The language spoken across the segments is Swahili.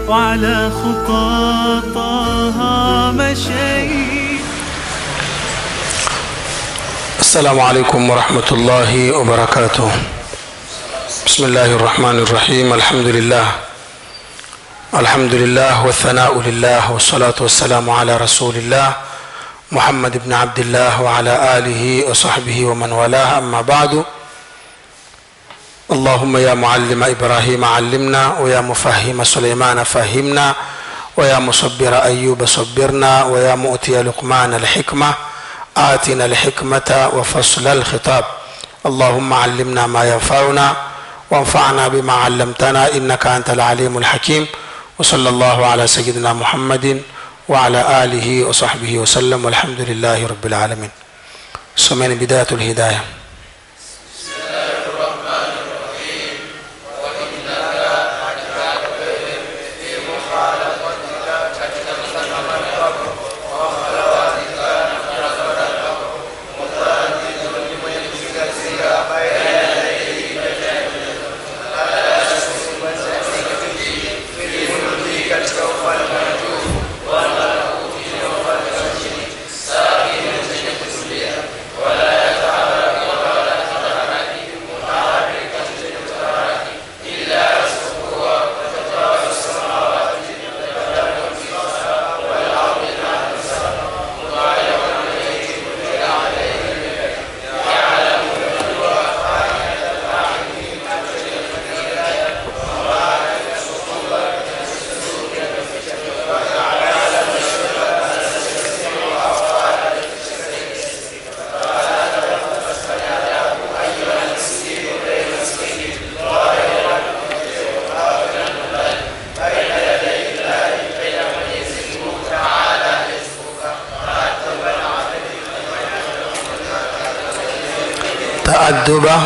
وعلى خطاطها مشيت السلام عليكم ورحمة الله وبركاته بسم الله الرحمن الرحيم الحمد لله الحمد لله والثناء لله والصلاة والسلام على رسول الله محمد بن عبد الله وعلى آله وصحبه ومن والاه أما بعد اللهم يا معلم إبراهيم علمنا ويا مفهم سليمان فهمنا ويا مصبر أيوب صبرنا ويا مؤتي لقمان الحكمة آتنا الحكمة وفصل الخطاب اللهم علمنا ما ينفعنا وانفعنا بما علمتنا إنك أنت العليم الحكيم وصلى الله على سيدنا محمد وعلى آله وصحبه وسلم والحمد لله رب العالمين سمين بداية الهداية تأدب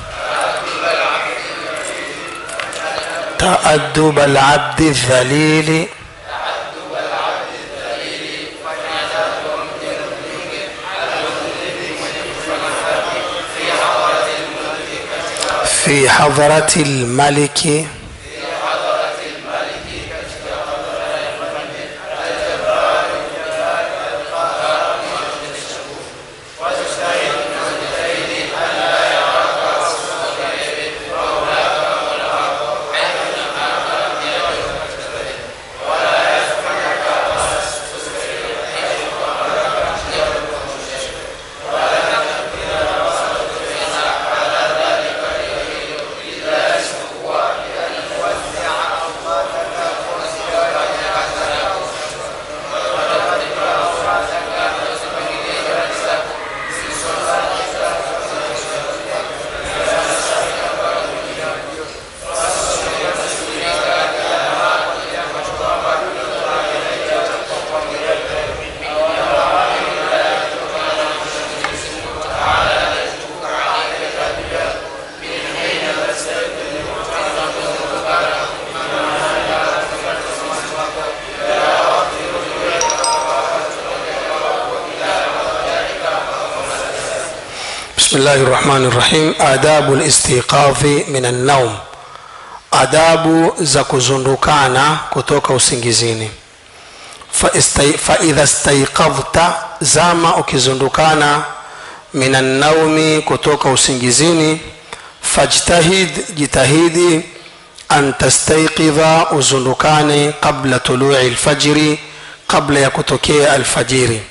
تأدب العبد الذليل في حضرة الملك بسم الله الرحمن الرحيم آداب الاستيقاظ من النوم adabu za kuzundukana kutoka usingizini Faistai- faidha staiqadhta zama ukizundukana min annaumi kutoka usingizini fajtahid jitahidi an tastaiqidha uzundukane qabla tului lfajiri qabla ya kutokea alfajiri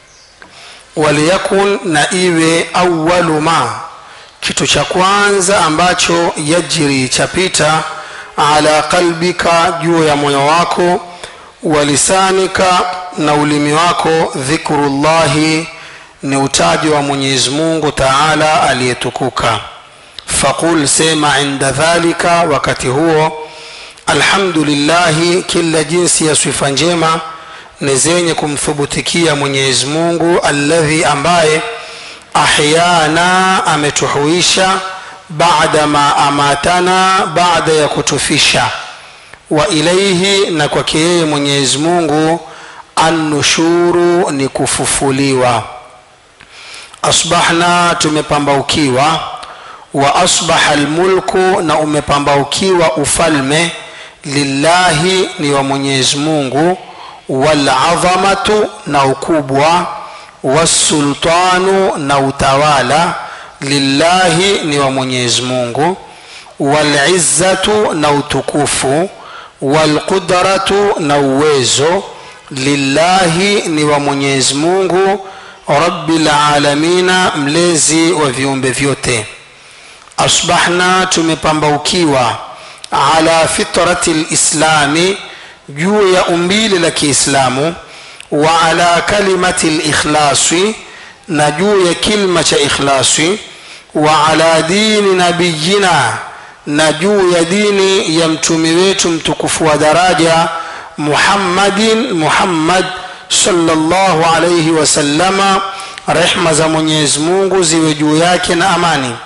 waliyakun na iwe awalu ma kitu cha kwanza ambacho yajri chapita ala qalbika juu ya moyo wako walisanika na ulimi wako dhikrullahi ni utaji wa mwenyezi mungu taala aliyetukuka faqul sema inda dhalika wakati huo alhamdulillahi kila jinsi ya sifa njema ni zenye kumthubutikia mwenyezi mungu alladhi ambaye ahyana ametuhuisha baada ma amatana baada ya kutufisha wa ilaihi na kwake yeye mwenyezi mungu annushuru ni kufufuliwa asbahna tumepambaukiwa wa asbaha almulku na umepambaukiwa ufalme lillahi ni wa mwenyezi mungu waladhamatu na ukubwa wasultanu na utawala lillahi ni wa mwenyezi mungu walizzatu na utukufu walqudratu na uwezo lillahi ni wa mwenyezi mungu rabbil alamina mlezi wa viumbe vyote asbahna tumepambaukiwa ala fitrati lislami juu ya umbile la kiislamu wa ala kalimati likhlasi na juu ya kilma cha ikhlasi wa ala dini nabiyina na juu ya dini ya mtumi wetu mtukufu wa daraja muhammadin muhammad sallallahu alayhi wasallama rehma za mwenyezi mungu ziwe juu yake na amani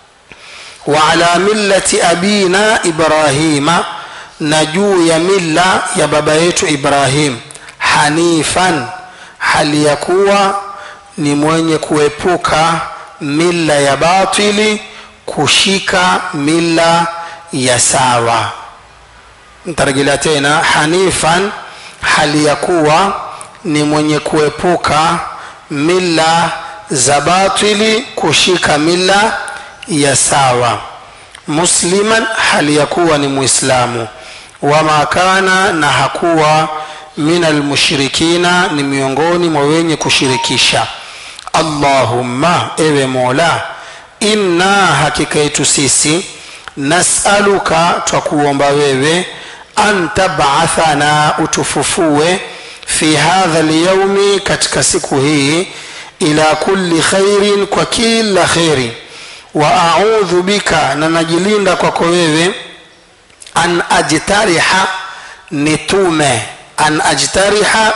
wa ala millati abina ibrahima na juu ya milla ya baba yetu ibrahim hanifan hali ya kuwa ni mwenye kuepuka milla ya batili kushika milla ya sawa ntarejelea tena hanifan hali ya kuwa ni mwenye kuepuka mila za batili kushika mila ya sawa musliman hali ya kuwa ni muislamu wama kana na hakuwa min almushrikina ni miongoni mwa wenye kushirikisha allahumma ewe mola inna hakika yetu sisi nasaluka twakuomba wewe an tabathana utufufue fi hadha lyaumi katika siku hii ila kulli khairin kwa kila kheri wa audhu bika na najilinda kwako wewe an ajtariha nitume an ajtariha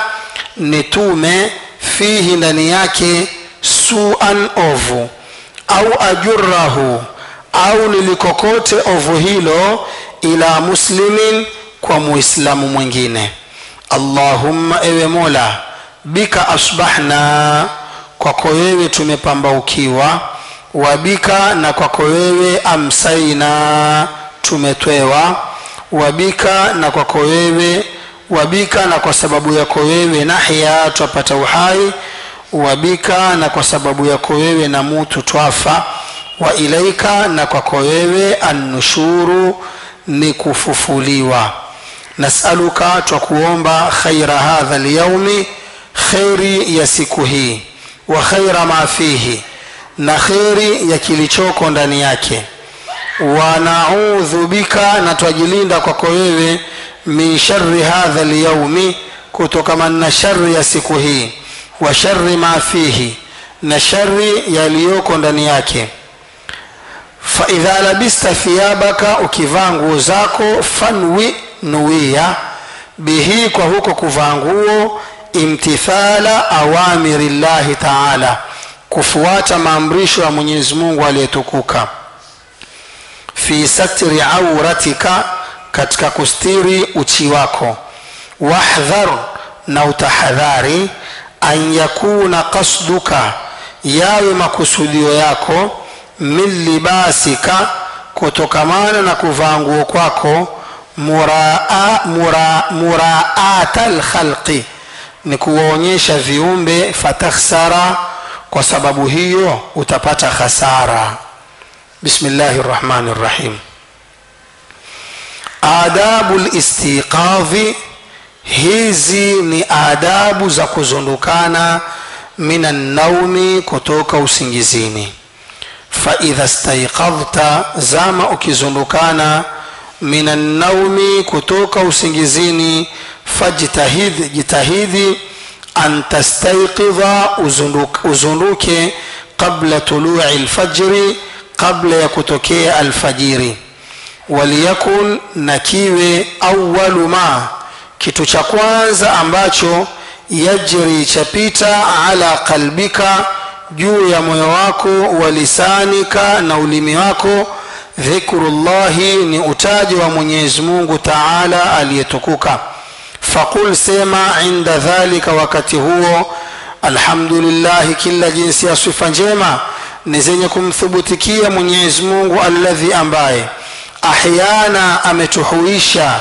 nitume fihi ndani yake suan ovu au ajurahu au nilikokote ovu hilo ila muslimin kwa muislamu mwingine allahumma ewe mola bika asbahna kwako wewe tumepambaukiwa wabika na kwako wewe amsaina tumetwewa wabika na kwako wewe wabika na kwa sababu yako wewe nahya twapata uhai wabika na kwa sababu yako wewe na mutu twafa wa ilaika na kwako wewe annushuru ni kufufuliwa nasaluka twakuomba khaira hadha lyaumi kheri ya siku hii wa khaira ma fihi na kheri ya kilichoko ndani yake wanaudhu bika na twajilinda kwako wewe min shari hadha lyaumi kutokamana na shari ya siku hii wa shari ma fihi na shari yaliyoko ndani yake faidha labista thiyabaka ukivaa nguo zako fanwi nuia bihi kwa huko kuvaa nguo imtithala awamiri llahi taala kufuata maamrisho ya mwenyezi mungu aliyetukuka fi satri auratika katika kustiri uchi wako wahdhar na utahadhari an yakuna kasduka yawe makusudio yako min libasika kutokamana na kuvaa nguo kwako muraa, mura, muraata lkhalqi ni kuwaonyesha viumbe fatakhsara kwa sababu hiyo utapata khasara bismillahi rrahmani rrahim adabu listiqadhi hizi ni adabu za kuzundukana min annaumi kutoka usingizini faidha staiqadhta zama ukizundukana min annaumi kutoka usingizini fajtahid jitahidi an tastaiqidha uzunduke, uzunduke qabla tului lfajri qabla ya kutokea alfajiri waliyakun na kiwe awalu ma kitu cha kwanza ambacho yajri chapita ala qalbika juu ya moyo wako wa lisanika na ulimi wako dhikrullahi ni utaji wa mwenyezi mungu taala aliyetukuka faqul sema inda dhalika wakati huo alhamdulillahi kila jinsi ya sifa njema ni zenye kumthubutikia mwenyezi mungu alladhi ambaye ahyana ametuhuisha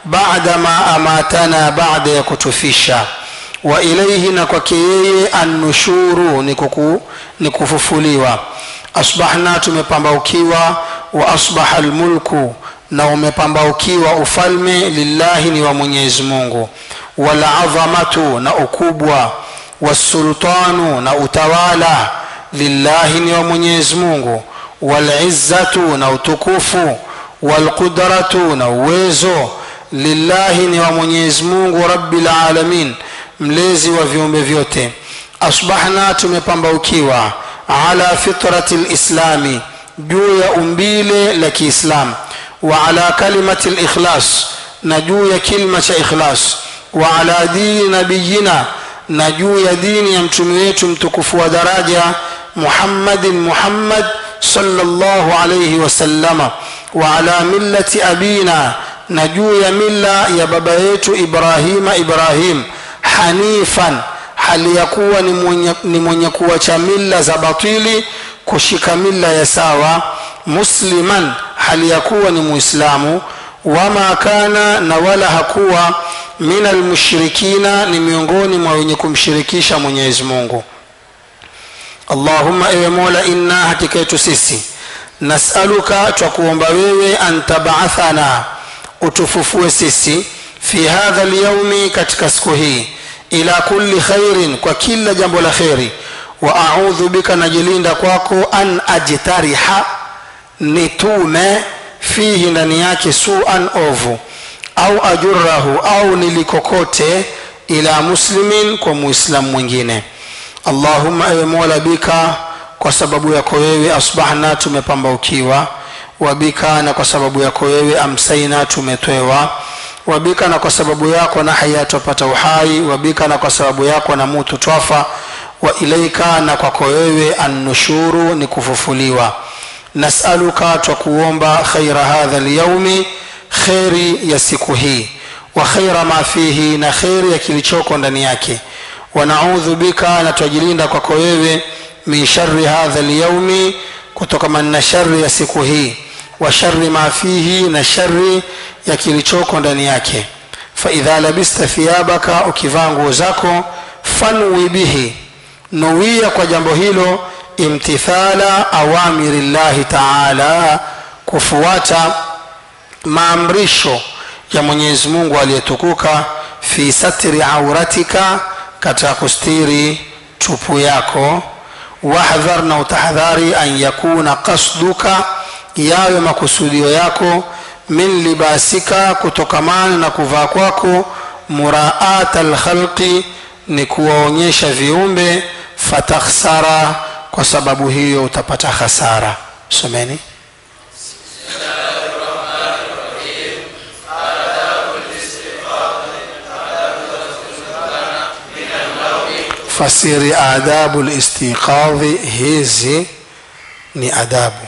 baada ma amatana baada ya kutufisha wa ilaihi na kwake yeye annushuru ni, kuku, ni kufufuliwa asbahna tumepambaukiwa wa asbaha lmulku na umepambaukiwa ufalme lillahi ni wa mwenyezi mungu waladhamatu na ukubwa wasultanu na utawala lillahi ni wa mwenyezi mungu walizzatu na utukufu walqudratu na uwezo lillahi ni wa mwenyezi mungu rabbil alamin mlezi wa viumbe vyote asbahna tumepambaukiwa ala fitrati lislami juu ya umbile la kiislam wa ala kalimati likhlas na juu ya kilma cha ikhlas wa ala dini nabiyina na juu ya dini ya mtume wetu mtukufu wa daraja muhammadin muhammad sallallahu alayhi wasallama wa ala millati abina na juu ya milla ya baba yetu ibrahima ibrahim hanifan hali ya kuwa ni mwenye, ni mwenye kuwacha milla za batili kushika milla ya sawa musliman hali ya kuwa ni muislamu wama kana na wala hakuwa min almushrikina ni miongoni mwa wenye kumshirikisha mwenyezi mungu allahumma ewe mola inna hakika yetu sisi nasaluka twakuomba wewe an tabathana utufufue sisi fi hadha lyaumi katika siku hii ila kulli khairin kwa kila jambo la kheri wa audhu bika najilinda kwako an ajtariha nitume fihi ndani yake suan ovu au ajurahu au nilikokote ila muslimin kwa muislamu mwingine allahumma ewe mola bika kwa sababu yako wewe asbahna tumepambaukiwa wabika na kwa sababu yako wewe amsaina tumetwewa wabika na kwa sababu yako na haya twapata uhai wabika na kwa sababu yako na mutu twafa wa ilaika na kwako wewe annushuru ni kufufuliwa nasaluka twakuomba khaira hadha lyaumi kheri ya siku hii wa khaira ma fihi na kheri ya kilichoko ndani yake wanaudhu bika na twajilinda kwako wewe min shari hadha lyaumi kutokamana na shari ya siku hii wa shari ma fihi na shari ya kilichoko ndani yake faidha labista thiyabaka ukivaa nguo zako fanwi bihi nuwia kwa jambo hilo imtithala awamiri llahi taala kufuata maamrisho ya mwenyezi mungu aliyetukuka fi satri auratika katika kustiri tupu yako wahdhar na utahadhari an yakuna kasduka yawe makusudio yako min libasika kutokamana na kuvaa kwako muraata lkhalqi ni kuwaonyesha viumbe fatakhsara kwa sababu hiyo utapata hasara someni fasiri adabu listiqadhi hizi ni adabu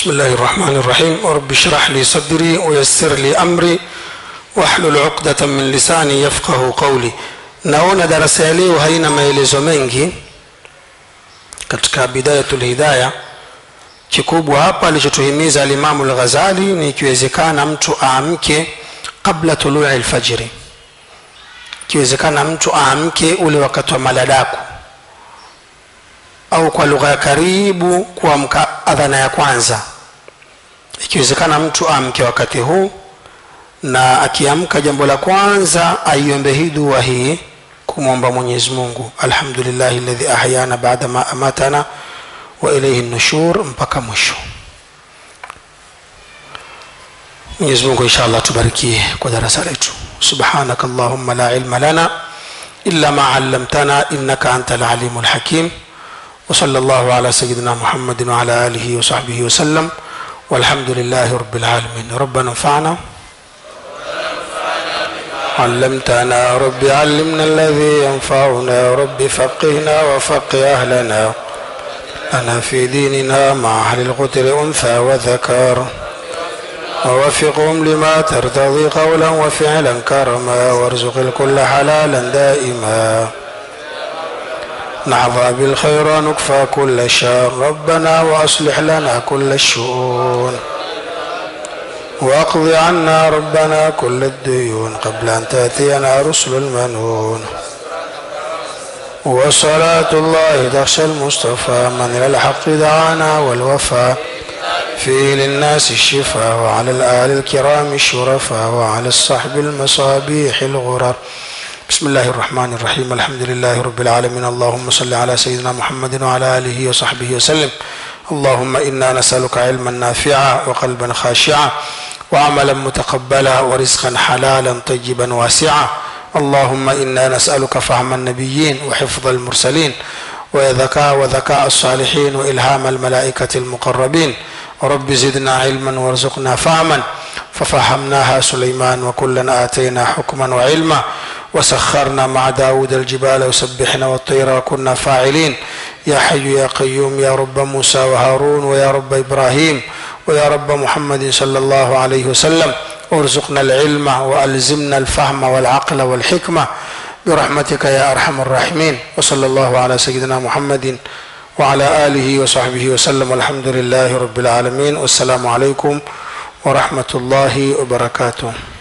بسم الله الرحمن الرحيم ورب اشرح لي صدري ويسر لي أمري واhlul uqdatan min lisani yafqahu qawli naona darasa ya leo haina maelezo mengi katika bidayatul hidaya kikubwa hapa alichotuhimiza alimamu lghazali ni ikiwezekana mtu aamke qabla tului lfajiri ikiwezekana mtu aamke ule wakati wa maladaku au kwa lugha ya karibu kuamka adhana ya kwanza ikiwezekana mtu aamke wakati huu na akiamka jambo la kwanza aiombe hii dua hii kumwomba mwenyezi mungu alhamdulillahi ladhi ahyana baada ma amatana wa ilaihi nushur mpaka mwisho mwenyezi mungu insha allah tubarikie kwa darasa letu subhanaka allahumma la ilma lana illa ma allamtana innaka anta alalimu lhakim وصلى الله على سيدنا محمد وعلى آله وصحبه وسلم والحمد لله رب العالمين ربنا انفعنا علمتنا رب علمنا الذي ينفعنا رب فقهنا وفقه أهلنا أنا في ديننا مع أهل القتل أنثى وذكر ووفقهم لما ترتضي قولا وفعلا كرما وارزق الكل حلالا دائما نحظى بالخير ونكفى كل شر ربنا وأصلح لنا كل الشؤون واقض عنا ربنا كل الديون قبل أن تأتينا رسل المنون وصلاة الله تخشى المصطفى من إلى الحق دعانا والوفاء فيه للناس الشفاء وعلى الآل الكرام الشرفاء وعلى الصحب المصابيح الغرر بسم الله الرحمن الرحيم الحمد لله رب العالمين اللهم صل على سيدنا محمد وعلى آله وصحبه وسلم اللهم إنا نسألك علما نافعا وقلبا خاشعا وعملا متقبلا ورزقا حلالا طيبا واسعا اللهم إنا نسألك فهم النبيين وحفظ المرسلين وذكاء وذكاء الصالحين وإلهام الملائكة المقربين رب زدنا علما وارزقنا فهما ففهمناها سليمان وكلا آتينا حكما وعلما وسخرنا مع داود الجبال وسبحنا والطير وكنا فاعلين يا حي يا قيوم يا رب موسى وهارون ويا رب إبراهيم ويا رب محمد صلى الله عليه وسلم وارزقنا العلم وألزمنا الفهم والعقل والحكمة برحمتك يا أرحم الراحمين وصلى الله على سيدنا محمد وعلى آله وصحبه وسلم والحمد لله رب العالمين والسلام عليكم ورحمة الله وبركاته